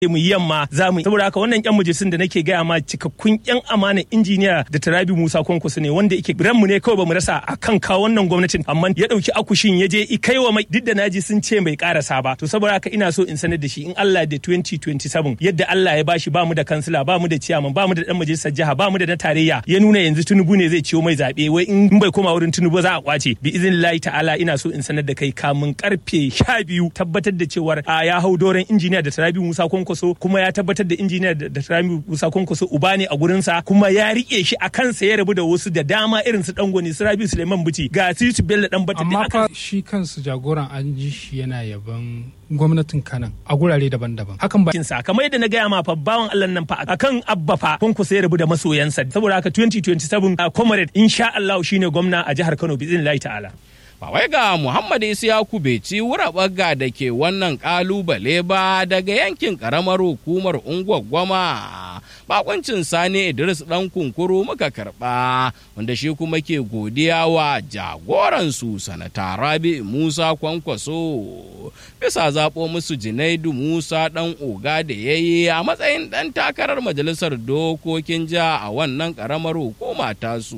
mu yi yamma za mu saboda haka wannan yan majalisun da nake gaya ma cikakkun yan amana injiniya da Tarabi Musa Kwankwaso ne wanda yake ran mu ne kawai bamu rasa akan kawo wannan gwamnatin amma ya dauki akushin ya je kai wa mai duk da naji sun ce bai karasa ba to saboda haka ina so in sanar da shi in Allah da 2027 yadda Allah ya bashi ba mu da kansila ba mu da ciyaman ba mu da dan majalisar jiha ba mu da na tarayya ya nuna yanzu Tinubu ne zai ciwo mai zabe wai in bai koma wurin Tinubu za a kwace bi iznillahi ta'ala ina so in sanar da kai kamun karfe 12 tabbatar da cewar a ya hau doren injiniya da Tarabi Musa Kwankwaso kuma ya tabbatar da injiniya da Tarabi Musa Kwankwaso uba ne a gurinsa kuma ya rike shi a kansa ya rabu da wasu da dama irin su dangwani su Rabi Suleiman Buci ga Situ Bello dan Bata amma fa shi kansu jagoran an ji shi yana yaban gwamnatin kanan a gurare daban-daban hakan ba sa kamar yadda na gaya ma fa bawan Allah nan fa akan abba fa Kwankwaso ya rabu da masoyansa saboda haka 2027 a comrade insha Allah shine gwamna a jihar Kano bi ta'ala ba wai ga Muhammad Isiyaku bai ci wuraɓaga da ke wannan ƙalubale ba daga yankin ƙaramar hukumar Ungwaggwama. Bakuncin Sani Idris ɗan kunkuru muka karɓa wanda shi kuma ke godiya wa jagoransu sanata Rabi Musa Kwankwaso bisa zaɓo musu Junaidu Musa ɗan oga da ya yi a matsayin ɗan takarar majalisar dokokin jiha a wannan ƙaramar hukuma tasu.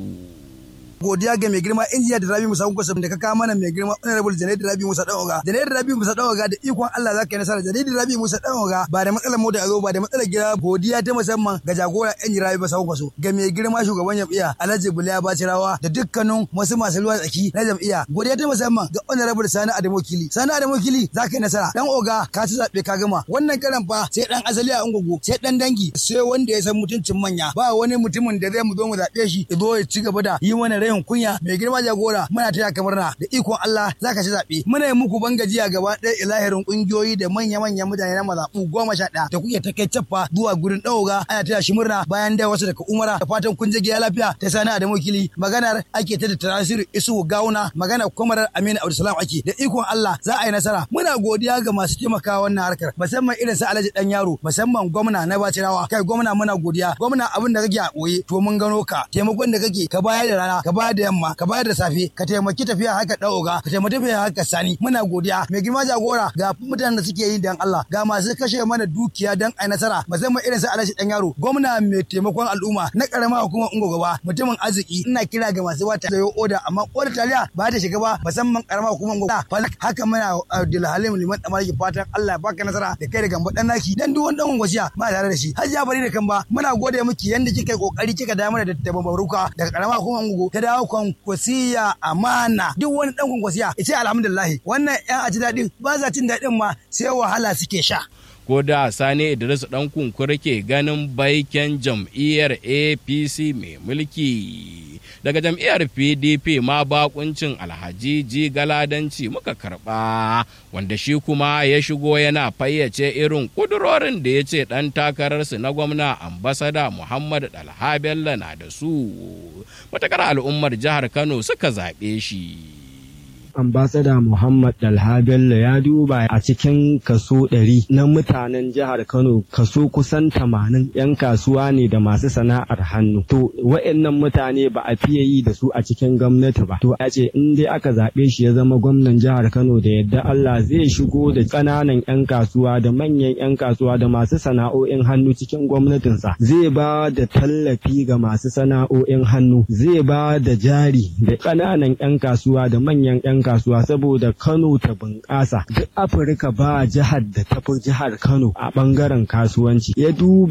godiya ga mai girma injiya da rabi musa kusa da ka kawo mana mai girma honorable janet da rabi musa dawoga janet da rabi musa dawoga da ikon Allah zaka yi nasara janet da rabi musa dawoga ba da matsalar mota a zo ba da matsalar gida godiya ta musamman ga jagora yan rabi musa kusa ga mai girma shugaban jam'iyya alhaji buliya bacirawa da dukkanin wasu masu ruwa tsaki na jam'iyya godiya ta musamman ga honorable sani adamu kili sani adamu kili zaka yi nasara dan oga ka ci zabe ka gama wannan karan fa sai dan asali a ungogo sai dan dangi sai wanda ya san mutuncin manya ba wani mutumin da zai mu zo mu zabe shi ya zo ya ci gaba da yi mana rai yin kunya mai girma jagora muna taya ka murna da ikon Allah zaka ci zaɓe muna yi muku ban gajiya gaba ɗaya ilahirin ƙungiyoyi da manya-manyan mutane na mazaɓu goma sha ɗaya da kuke ta kai cappa zuwa gurin ɗauga ana taya shi murna bayan da wasu daga umara da fatan kun je gida lafiya ta sani da wakili maganar ake ta da tarasiru isu gauna maganar kwamarar aminu abdulsalam ake da ikon Allah za a yi nasara muna godiya ga masu taimakawa wannan harkar musamman irin su alhaji dan yaro musamman gwamna na bacirawa kai gwamna muna godiya gwamna abin da kake a ɓoye to mun gano ka taimakon da kake ka bayar da rana ka bayar da yamma ka bayar da safe ka taimaki tafiya haka ɗauga ka taimaki tafiya haka sani muna godiya mai girma jagora ga mutanen da suke yi dan Allah ga masu kashe mana dukiya dan ai nasara musamman irin su alhaji dan yaro gwamna mai taimakon al'umma na karama hukumar ungo gaba mutumin arziki ina kira ga masu wata da oda amma oda taliya ba ta shiga ba musamman karama hukumar ungo haka muna Abdulhalim liman damar fatan Allah ya baka nasara da kai da gamba dan naki dan duk wani dan gwasiya ma tare da shi hajiya bari da kan ba muna gode miki yanda kika kokari kika da mana da tababaruka daga karama hukumar ungo ta dawo kwankwasiya amana duk wani dan kwankwasiya ya ce alhamdulillah wannan yan aji daɗin ba za cin daɗin ma sai wahala suke sha. ko da sani idris dan kunkuri ke ganin baiken jam'iyyar apc mai mulki daga jam'iyyar pdp ma bakuncin alhaji ji galadanci muka karba wanda shi kuma ya shigo yana fayyace irin kudurorin da ya ce dan takararsu na gwamna ambasada muhammad dalha bello na da su matakar al'ummar jihar kano suka zaɓe shi ambasada Muhammad Dalha Bello ya duba a cikin kaso ɗari na mutanen jihar Kano kaso kusan tamanin 'yan kasuwa ne da masu sana'ar hannu. To wa'annan mutane ba a fiye yi da su a cikin gwamnati ba. To ya ce in dai aka zaɓe shi ya zama gwamnan jihar Kano da yadda Allah zai shigo da ƙananan 'yan kasuwa da manyan 'yan kasuwa da masu sana'o'in hannu cikin gwamnatinsa. Zai ba da tallafi ga masu sana'o'in hannu. Zai ba da jari da ƙananan 'yan kasuwa da manyan 'yan kasuwa saboda Kano ta bunƙasa. Duk Afirka ba jihar da tafi jihar Kano a ɓangaren kasuwanci. Ya duba